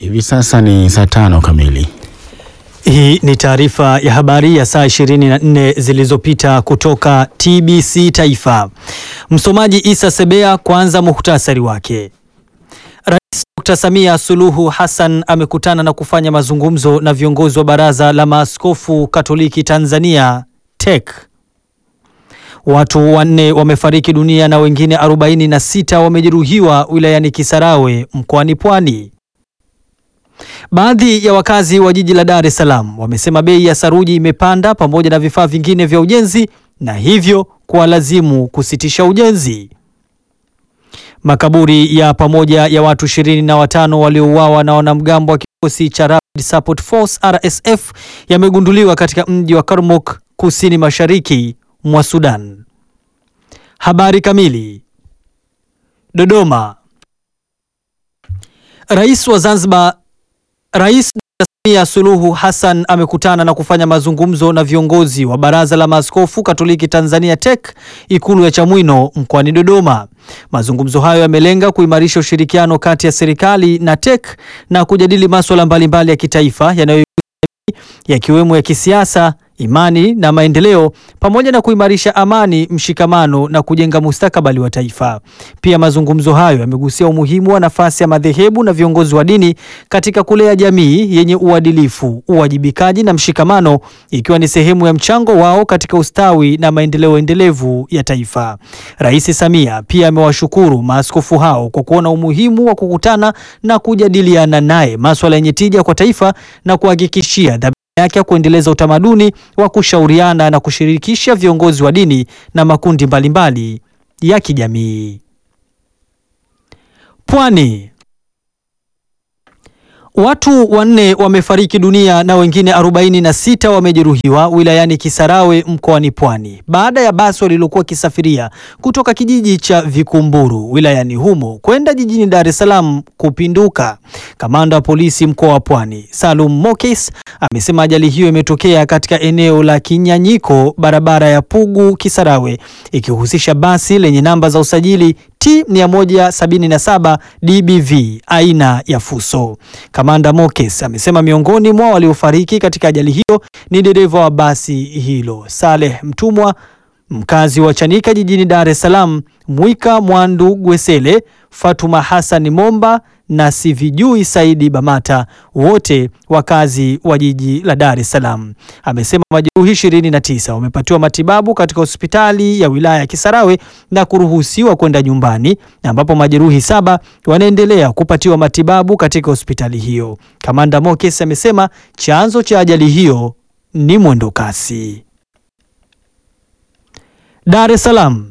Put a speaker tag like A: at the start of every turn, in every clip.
A: Hivi sasa ni saa tano kamili.
B: Hii ni taarifa ya habari ya saa 24 zilizopita kutoka TBC Taifa. Msomaji Isa Sebea. Kwanza muhtasari wake. Rais Dr. Samia Suluhu Hassan amekutana na kufanya mazungumzo na viongozi wa Baraza la Maaskofu Katoliki Tanzania TEC. Watu wanne wamefariki dunia na wengine 46 wamejeruhiwa wilayani Kisarawe mkoani Pwani. Baadhi ya wakazi wa jiji la Dar es Salaam wamesema bei ya saruji imepanda pamoja na vifaa vingine vya ujenzi na hivyo kuwalazimu kusitisha ujenzi. Makaburi ya pamoja ya watu ishirini na watano waliouawa na wanamgambo wa kikosi cha Rapid Support Force RSF yamegunduliwa katika mji wa Kurmuk kusini mashariki mwa Sudan. Habari kamili. Dodoma. Rais wa Zanzibar Rais Dr. Samia Suluhu Hassan amekutana na kufanya mazungumzo na viongozi wa Baraza la Maaskofu Katoliki Tanzania TEC Ikulu ya Chamwino mkoani Dodoma. Mazungumzo hayo yamelenga kuimarisha ushirikiano kati ya serikali na TEC na kujadili masuala mbalimbali ya kitaifa yanayo yakiwemo ya kisiasa, imani na maendeleo pamoja na kuimarisha amani, mshikamano na kujenga mustakabali wa taifa. Pia mazungumzo hayo yamegusia umuhimu wa nafasi ya madhehebu na viongozi wa dini katika kulea jamii yenye uadilifu, uwajibikaji na mshikamano, ikiwa ni sehemu ya mchango wao katika ustawi na maendeleo endelevu ya taifa. Rais Samia pia amewashukuru maaskofu hao kwa kuona umuhimu wa kukutana na kujadiliana naye masuala yenye tija kwa taifa na kuhakikishia yake ya kuendeleza utamaduni wa kushauriana na kushirikisha viongozi wa dini na makundi mbalimbali ya kijamii. Pwani. Watu wanne wamefariki dunia na wengine 46 wamejeruhiwa wilayani Kisarawe mkoani Pwani baada ya basi walilokuwa kisafiria kutoka kijiji cha Vikumburu wilayani humo kwenda jijini Dar es Salaam kupinduka. Kamanda wa polisi mkoa wa Pwani, Salum Mokes, amesema ajali hiyo imetokea katika eneo la Kinyanyiko, barabara ya Pugu Kisarawe, ikihusisha basi lenye namba za usajili T 177 DBV aina ya Fuso. Kamanda Mokes amesema miongoni mwa waliofariki katika ajali hiyo ni dereva wa basi hilo Saleh Mtumwa mkazi wa Chanika jijini Dar es Salaam, Mwika Mwandu Gwesele, Fatuma Hassan Momba na Sivijui Saidi Bamata, wote wakazi wa jiji la Dar es Salaam. Amesema majeruhi 29 wamepatiwa matibabu katika hospitali ya wilaya ya Kisarawe na kuruhusiwa kwenda nyumbani, ambapo majeruhi saba wanaendelea kupatiwa matibabu katika hospitali hiyo. Kamanda Mokes amesema chanzo cha ajali hiyo ni mwendo kasi. Dar es Salaam.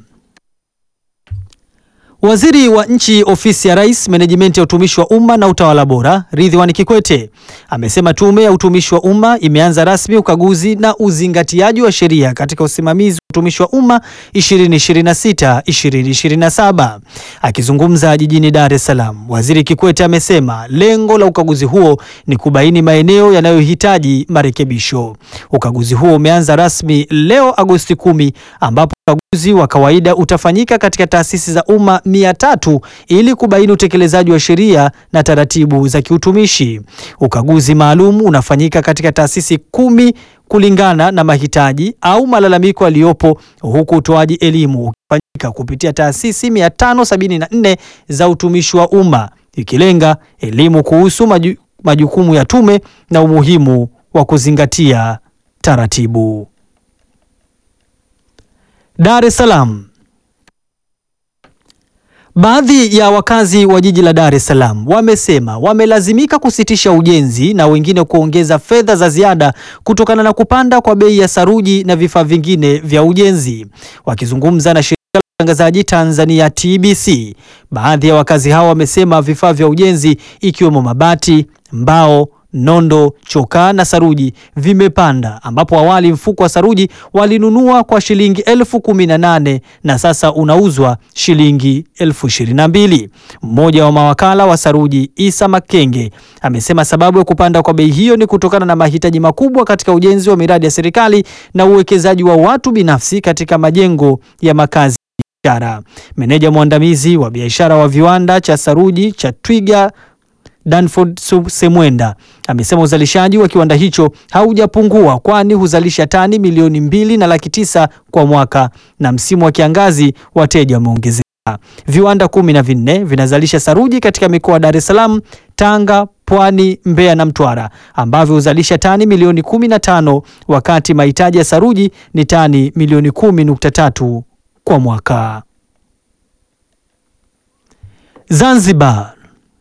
B: Waziri wa Nchi, Ofisi ya Rais, Menejimenti ya Utumishi wa Umma na Utawala Bora, Ridhiwani Kikwete amesema Tume ya Utumishi wa Umma imeanza rasmi ukaguzi na uzingatiaji wa sheria katika usimamizi wa utumishi wa umma 2026-2027. Akizungumza jijini Dar es Salaam, Waziri Kikwete amesema lengo la ukaguzi huo ni kubaini maeneo yanayohitaji marekebisho. Ukaguzi huo umeanza rasmi leo Agosti 10 ambapo ukaguzi wa kawaida utafanyika katika taasisi za umma mia tatu ili kubaini utekelezaji wa sheria na taratibu za kiutumishi. Ukaguzi maalum unafanyika katika taasisi kumi kulingana na mahitaji au malalamiko yaliyopo, huku utoaji elimu ukifanyika kupitia taasisi 574 za utumishi wa umma ikilenga elimu kuhusu maju, majukumu ya tume na umuhimu wa kuzingatia taratibu. Dar es Salaam. Baadhi ya wakazi wa jiji la Dar es Salaam wamesema wamelazimika kusitisha ujenzi na wengine kuongeza fedha za ziada kutokana na kupanda kwa bei ya saruji na vifaa vingine vya ujenzi. Wakizungumza na shirika la utangazaji Tanzania TBC, baadhi ya wakazi hao wamesema vifaa vya ujenzi ikiwemo mabati, mbao nondo, chokaa na saruji vimepanda, ambapo awali mfuko wa saruji walinunua kwa shilingi elfu kumi na nane na sasa unauzwa shilingi elfu ishirini na mbili. Mmoja wa mawakala wa saruji Isa Makenge amesema sababu ya kupanda kwa bei hiyo ni kutokana na mahitaji makubwa katika ujenzi wa miradi ya serikali na uwekezaji wa watu binafsi katika majengo ya makazi biashara. Meneja mwandamizi wa biashara wa viwanda cha saruji cha Twiga Danford Semwenda amesema uzalishaji wa kiwanda hicho haujapungua kwani huzalisha tani milioni mbili na laki tisa kwa mwaka na msimu wa kiangazi wateja wameongezeka. Viwanda kumi na vinne vinazalisha saruji katika mikoa Dar es Salaam, Tanga, Pwani, Mbeya na Mtwara ambavyo huzalisha tani milioni kumi na tano wakati mahitaji ya saruji ni tani milioni kumi nukta tatu kwa mwaka. Zanzibar.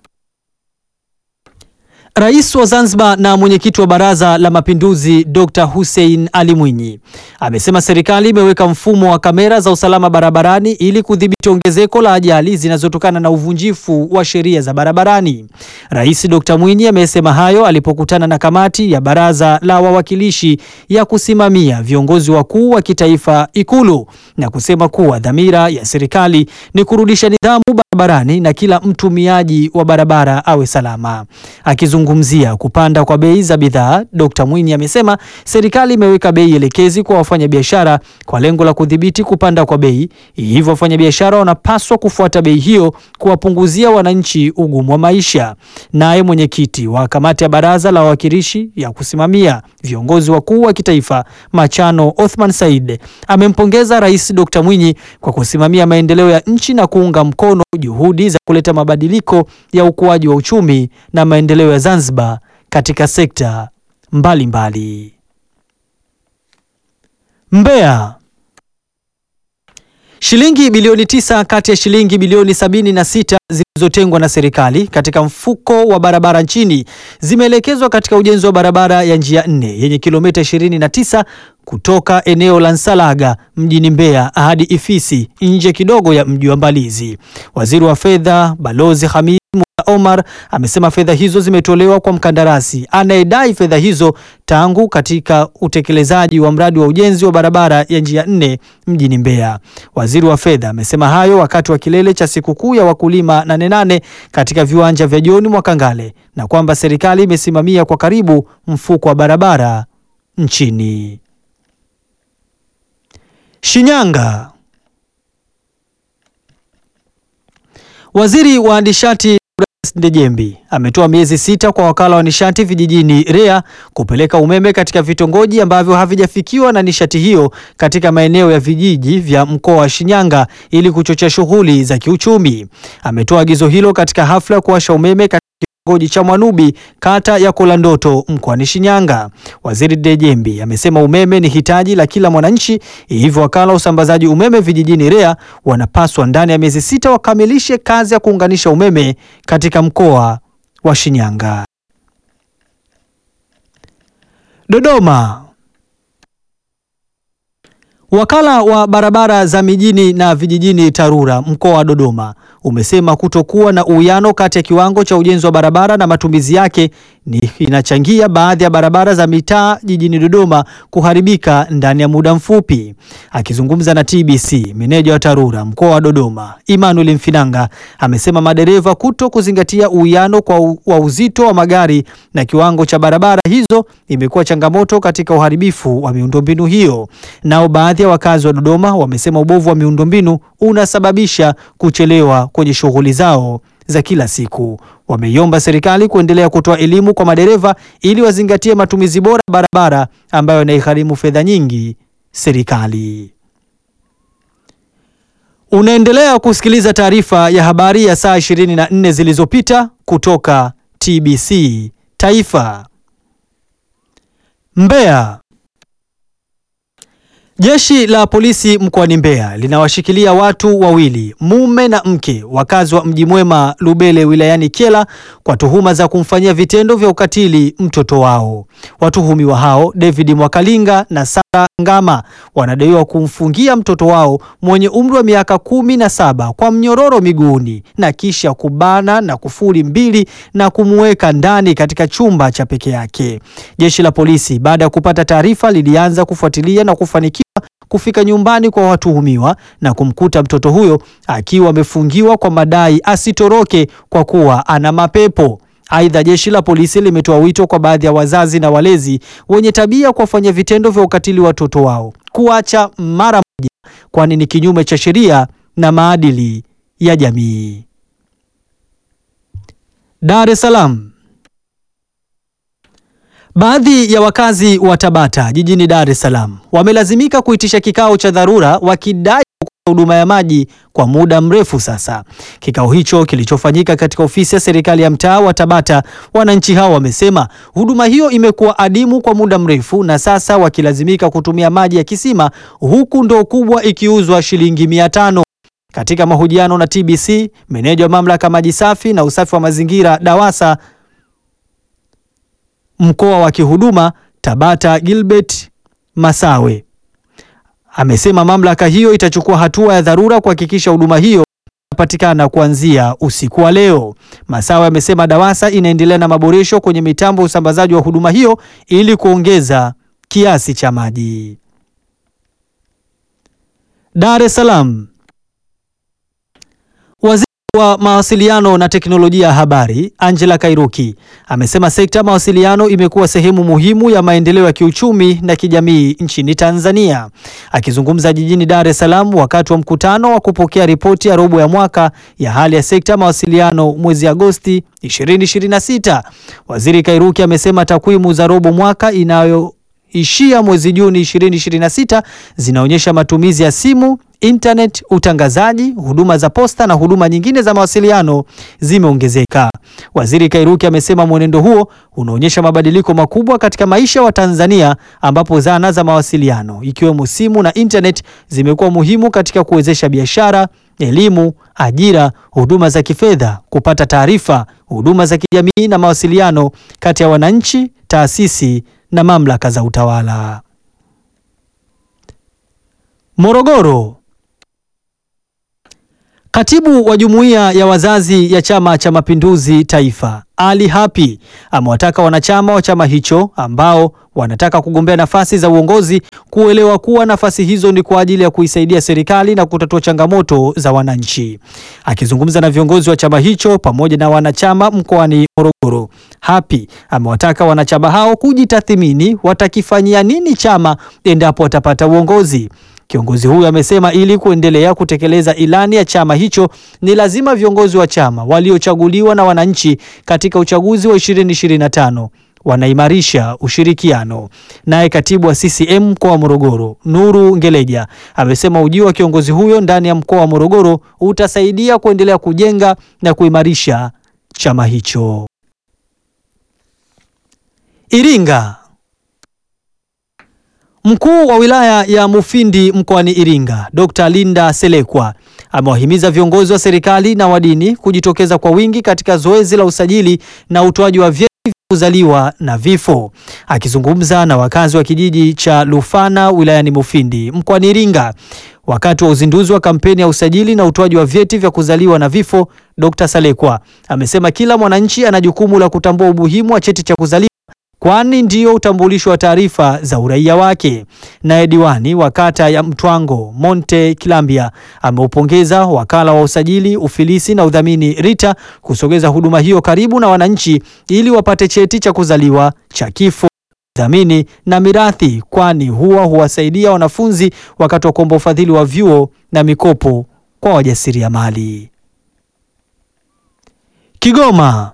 B: Rais wa Zanzibar na mwenyekiti wa Baraza la Mapinduzi Dr. Hussein Ali Mwinyi amesema serikali imeweka mfumo wa kamera za usalama barabarani ili kudhibiti ongezeko la ajali zinazotokana na uvunjifu wa sheria za barabarani. Rais Dr. Mwinyi amesema hayo alipokutana na kamati ya Baraza la Wawakilishi ya kusimamia viongozi wakuu wa kitaifa Ikulu na kusema kuwa dhamira ya serikali ni kurudisha nidhamu barabarani na kila mtumiaji wa barabara awe salama. Akizungumzia kupanda kwa bei za bidhaa, Dr. Mwinyi amesema serikali imeweka bei elekezi kwa wafanyabiashara kwa lengo la kudhibiti kupanda kwa bei, hivyo wafanyabiashara wanapaswa kufuata bei hiyo kuwapunguzia wananchi ugumu wa maisha. Naye mwenyekiti wa kamati ya Baraza la Wawakilishi ya kusimamia viongozi wakuu wa kitaifa Machano Othman Said amempongeza Rais Dr. Mwinyi kwa kusimamia maendeleo ya nchi na kuunga mkono juhudi za kuleta mabadiliko ya ukuaji wa uchumi na maendeleo ya Zanzibar katika sekta mbalimbali mbali. Mbeya. Shilingi bilioni tisa kati ya shilingi bilioni sabini na sita zilizotengwa na serikali katika mfuko wa barabara nchini zimeelekezwa katika ujenzi wa barabara ya njia nne yenye kilomita 29 kutoka eneo la Nsalaga mjini Mbeya hadi Ifisi nje kidogo ya mji wa Mbalizi. Waziri wa Fedha Balozi Hamid Omar amesema fedha hizo zimetolewa kwa mkandarasi anayedai fedha hizo tangu katika utekelezaji wa mradi wa ujenzi wa barabara ya njia nne mjini Mbeya. Waziri wa Fedha amesema hayo wakati wa kilele cha sikukuu ya wakulima Nane Nane katika viwanja vya John Mwakangale na kwamba serikali imesimamia kwa karibu mfuko wa barabara nchini. Shinyanga. Waziri wa nishati Ndejembi ametoa miezi sita kwa wakala wa nishati vijijini REA kupeleka umeme katika vitongoji ambavyo havijafikiwa na nishati hiyo katika maeneo ya vijiji vya mkoa wa Shinyanga ili kuchochea shughuli za kiuchumi. Ametoa agizo hilo katika hafla ya kuwasha umeme katika kitongoji cha Mwanubi kata ya Kolandoto mkoani Shinyanga. Waziri Ndejembi amesema umeme ni hitaji la kila mwananchi, hivyo wakala wa usambazaji umeme vijijini REA wanapaswa ndani ya miezi sita wakamilishe kazi ya kuunganisha umeme katika mkoa wa Shinyanga. Dodoma. Wakala wa barabara za mijini na vijijini TARURA mkoa wa Dodoma umesema kutokuwa na uwiano kati ya kiwango cha ujenzi wa barabara na matumizi yake ni inachangia baadhi ya barabara za mitaa jijini Dodoma kuharibika ndani ya muda mfupi. Akizungumza na TBC, meneja wa TARURA mkoa wa Dodoma Emmanuel Mfinanga amesema madereva kuto kuzingatia uwiano kwa u, wa uzito wa magari na kiwango cha barabara hizo imekuwa changamoto katika uharibifu wa miundombinu hiyo. Nao baadhi ya wakazi wa Dodoma wamesema ubovu wa miundombinu unasababisha kuchelewa kwenye shughuli zao za kila siku. Wameiomba serikali kuendelea kutoa elimu kwa madereva ili wazingatie matumizi bora ya barabara ambayo yanaigharimu fedha nyingi serikali. Unaendelea kusikiliza taarifa ya habari ya saa 24 zilizopita kutoka TBC Taifa. Mbeya. Jeshi la polisi mkoani Mbeya linawashikilia watu wawili, mume na mke, wakazi wa Mji Mwema Lubele wilayani Kyela kwa tuhuma za kumfanyia vitendo vya ukatili mtoto wao. Watuhumiwa hao David Mwakalinga na Sara Ngama wanadaiwa kumfungia mtoto wao mwenye umri wa miaka kumi na saba kwa mnyororo miguuni na kisha kubana na kufuli mbili na kumuweka ndani katika chumba cha peke yake. Jeshi la polisi baada ya kupata taarifa lilianza kufuatilia na kufanikiwa kufika nyumbani kwa watuhumiwa na kumkuta mtoto huyo akiwa amefungiwa kwa madai asitoroke kwa kuwa ana mapepo. Aidha, jeshi la polisi limetoa wito kwa baadhi ya wazazi na walezi wenye tabia kuwafanya vitendo vya ukatili watoto wao kuacha mara moja, kwani ni kinyume cha sheria na maadili ya jamii. Dar es Salaam. Baadhi ya wakazi wa Tabata jijini Dar es Salaam wamelazimika kuitisha kikao cha dharura wakidai huduma ya maji kwa muda mrefu sasa. Kikao hicho kilichofanyika katika ofisi ya serikali ya mtaa wa Tabata, wananchi hao wamesema huduma hiyo imekuwa adimu kwa muda mrefu na sasa wakilazimika kutumia maji ya kisima huku ndoo kubwa ikiuzwa shilingi mia tano. Katika mahojiano na TBC, meneja wa mamlaka maji safi na usafi wa mazingira DAWASA mkoa wa kihuduma Tabata Gilbert Masawe amesema mamlaka hiyo itachukua hatua ya dharura kuhakikisha huduma hiyo inapatikana kuanzia usiku wa leo. Masawe amesema DAWASA inaendelea na maboresho kwenye mitambo ya usambazaji wa huduma hiyo ili kuongeza kiasi cha maji. Dar es Salaam. Waziri wa mawasiliano na teknolojia ya habari Angela Kairuki amesema sekta ya mawasiliano imekuwa sehemu muhimu ya maendeleo ya kiuchumi na kijamii nchini Tanzania. Akizungumza jijini Dar es Salaam wakati wa mkutano wa kupokea ripoti ya robo ya mwaka ya hali ya sekta ya mawasiliano mwezi Agosti 2026, Waziri Kairuki amesema takwimu za robo mwaka inayo ishia mwezi Juni 2026 zinaonyesha matumizi ya simu, internet, utangazaji, huduma za posta na huduma nyingine za mawasiliano zimeongezeka. Waziri Kairuki amesema mwenendo huo unaonyesha mabadiliko makubwa katika maisha wa Tanzania ambapo zana za mawasiliano ikiwemo simu na internet zimekuwa muhimu katika kuwezesha biashara, elimu, ajira, huduma za kifedha, kupata taarifa, huduma za kijamii na mawasiliano kati ya wananchi, taasisi na mamlaka za utawala. Morogoro. Katibu wa Jumuiya ya Wazazi ya Chama cha Mapinduzi Taifa, Ali Hapi, amewataka wanachama wa chama hicho ambao wanataka kugombea nafasi za uongozi kuelewa kuwa nafasi hizo ni kwa ajili ya kuisaidia serikali na kutatua changamoto za wananchi. Akizungumza na viongozi wa chama hicho pamoja na wanachama mkoani Morogoro, Hapi amewataka wanachama hao kujitathmini watakifanyia nini chama endapo watapata uongozi. Kiongozi huyo amesema ili kuendelea kutekeleza ilani ya chama hicho ni lazima viongozi wa chama waliochaguliwa na wananchi katika uchaguzi wa 2025 wanaimarisha ushirikiano. Naye katibu wa CCM mkoa wa Morogoro, Nuru Ngeleja, amesema ujio wa kiongozi huyo ndani ya mkoa wa Morogoro utasaidia kuendelea kujenga na kuimarisha chama hicho. Iringa. Mkuu wa wilaya ya Mufindi mkoani Iringa, Dr. Linda Selekwa amewahimiza viongozi wa serikali na wa dini kujitokeza kwa wingi katika zoezi la usajili na utoaji wa vyeti vya kuzaliwa na vifo. Akizungumza na wakazi wa kijiji cha Lufana wilayani Mufindi mkoani Iringa wakati wa uzinduzi wa kampeni ya usajili na utoaji wa vyeti vya kuzaliwa na vifo, Dr. Selekwa amesema kila mwananchi ana jukumu la kutambua umuhimu wa cheti cha kuzaliwa kwani ndio utambulisho wa taarifa za uraia wake. Naye diwani wa kata ya Mtwango Monte Kilambia ameupongeza wakala wa usajili, ufilisi na udhamini RITA kusogeza huduma hiyo karibu na wananchi ili wapate cheti cha kuzaliwa, cha kifo, udhamini na mirathi, kwani huwa huwasaidia wanafunzi wakati wa kuomba ufadhili wa vyuo na mikopo kwa wajasiriamali. Kigoma.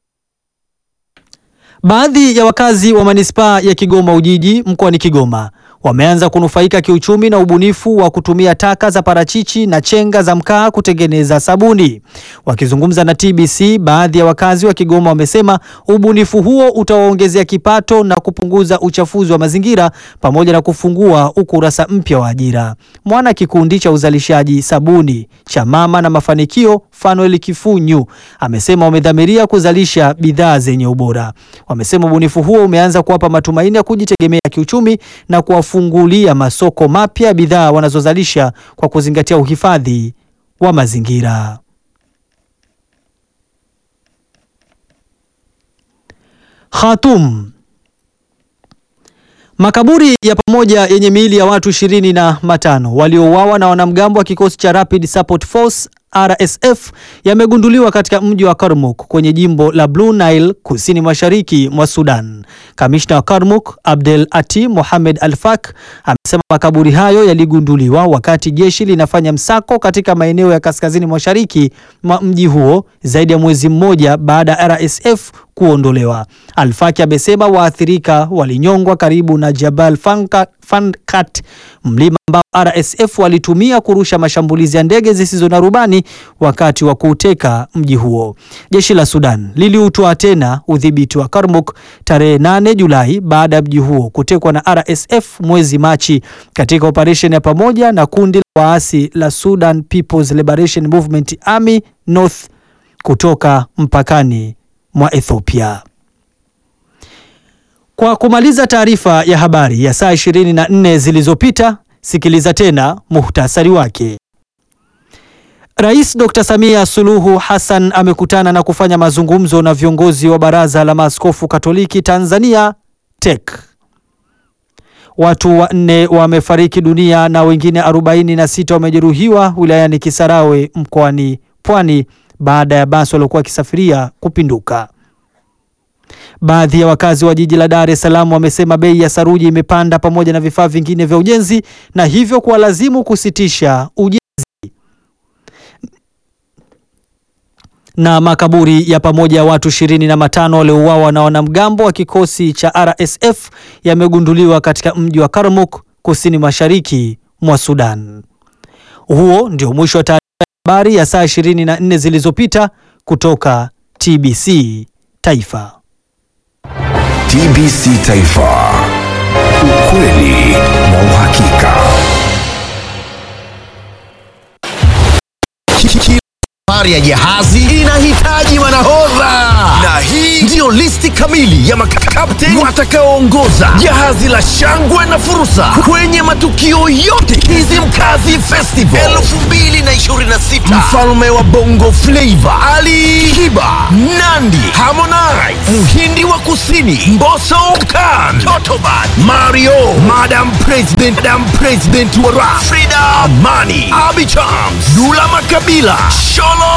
B: Baadhi ya wakazi wa manispaa ya Kigoma Ujiji mkoani Kigoma wameanza kunufaika kiuchumi na ubunifu wa kutumia taka za parachichi na chenga za mkaa kutengeneza sabuni. Wakizungumza na TBC, baadhi ya wakazi wa Kigoma wamesema ubunifu huo utawaongezea kipato na kupunguza uchafuzi wa mazingira pamoja na kufungua ukurasa mpya wa ajira. Mwana kikundi cha uzalishaji sabuni cha Mama na Mafanikio, Fanuel Kifunyu, amesema wamedhamiria kuzalisha bidhaa zenye ubora. Wamesema ubunifu huo umeanza kuwapa matumaini ya kujitegemea kiuchumi na kuwafungulia masoko mapya ya bidhaa wanazozalisha kwa kuzingatia uhifadhi wa mazingira. Khartoum. Makaburi ya pamoja yenye miili ya watu ishirini na matano waliouawa na wanamgambo wa kikosi cha Rapid Support Force RSF yamegunduliwa katika mji wa Kurmuk kwenye jimbo la Blue Nile kusini mashariki mwa Sudan. Kamishna wa Kurmuk Abdel Ati Mohamed Al-Fak amesema makaburi hayo yaligunduliwa wakati jeshi linafanya msako katika maeneo ya kaskazini mashariki mwa mji huo zaidi ya mwezi mmoja baada ya RSF kuondolewa. Al-Faki amesema waathirika walinyongwa karibu na Jabal Fanka, Fankat, mlima ambao RSF walitumia kurusha mashambulizi ya ndege zisizo na rubani wakati wa kuuteka mji huo. Jeshi la Sudan liliutwaa tena udhibiti wa Kurmuk tarehe 8 Julai baada ya mji huo kutekwa na RSF mwezi Machi katika operesheni ya pamoja na kundi la waasi la Sudan People's Liberation Movement Army North kutoka mpakani mwa Ethiopia. Kwa kumaliza taarifa ya habari ya saa 24 zilizopita, sikiliza tena muhtasari wake. Rais Dr. Samia Suluhu Hassan amekutana na kufanya mazungumzo na viongozi wa Baraza la Maaskofu Katoliki Tanzania TEC. Watu wanne wamefariki dunia na wengine 46 wamejeruhiwa wilayani Kisarawe mkoani Pwani baada ya basi waliokuwa wakisafiria kupinduka. Baadhi ya wakazi wa jiji la Dar es Salaam wamesema bei ya saruji imepanda pamoja na vifaa vingine vya ujenzi na hivyo kuwalazimu kusitisha ujenzi. Na makaburi ya pamoja ya watu ishirini na matano waliouawa na wanamgambo wa kikosi cha RSF yamegunduliwa katika mji wa Kurmuk kusini mashariki mwa Sudan. Huo ndio mwisho wa taarifa ya habari ya saa 24 zilizopita kutoka TBC Taifa.
C: TBC Taifa. Ukweli na uhakika.
D: Safari ya jahazi inahitaji manahodha, na hii ndiyo listi kamili ya makapteni watakaoongoza jahazi la shangwe na fursa kwenye matukio yote Kizimkazi Festival 2026. Mfalme wa Bongo Flava Ali Kiba, Nandi, Harmonize, Mhindi wa Kusini Mbosso Khan, Totoban, Mario, Madam President, Madam President wa Rap, Frida Amani, Abi Chams, Dula Makabila, Sholo